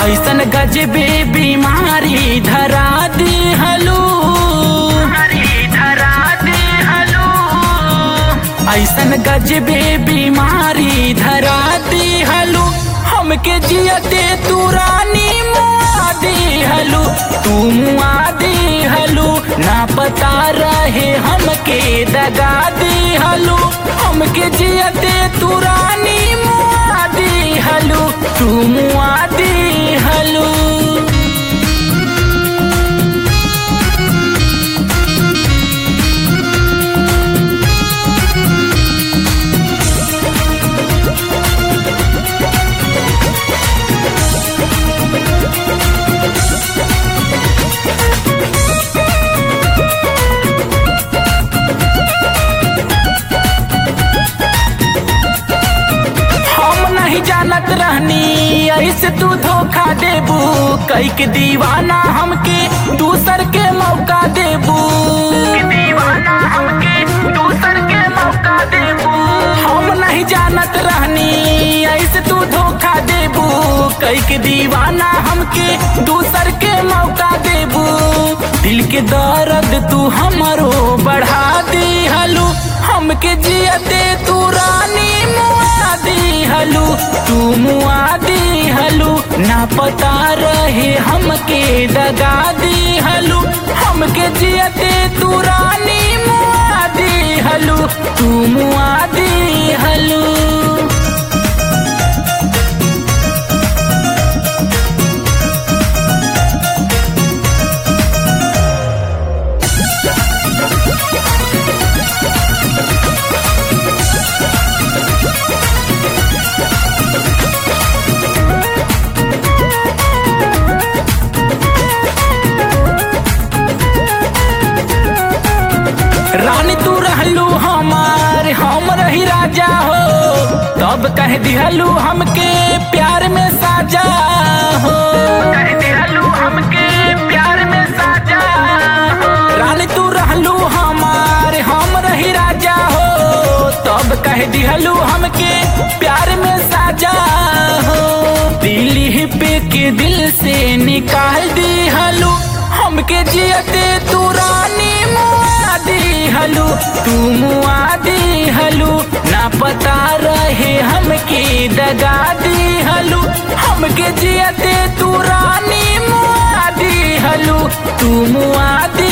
ऐसन गजबे बीमारी धरा दी हलू धरा दी हलू ऐसन गजबे बीमारी धरा दी हलू हमके जियते तू रानी मुआ दी हलू तू मुआ दी हलू ना पता रहे हमके दगा दी हलू हमके जियते तू रानी मुआ दी हलू तू मुआ दी हलू हम नहीं जानत रहनी ऐसे तू धोखा देबू कई के दीवाना हमके दूसर के मौका देबू दीवाना हमके दूसर के मौका देबू हम नहीं जानत रहनी ऐसे तू धोखा देबू कई के दीवाना हमके दूसर के मौका देबू दिल के दर्द तू हमरो बढ़ा दी हलू हमके जियते तू रानी मुआ दी हलू तू मुआ दी हलू ना पता रहे हमके दगा दी हलू हमके जियते तू रानी मुआ दी हलू तू मुआ दी हलू रानी तू रहलू हमार हम रही राजा हो तब कह दिहलू हमके प्यार में साजा हो कह दिहलू हमके प्यार में साजा हो रानी तू रहलू हमार हम रही राजा हो तब कह दिहलू हमके प्यार में साजा हो दिल पे के दिल से निकाल दी हलू हमके जियते तू रानी मुआ दी हलू तू मुआ दी हलू ना पता रहे हमके दगा दी हलू हमके जियते तू रानी मुआ दी हलू तू मुआ दी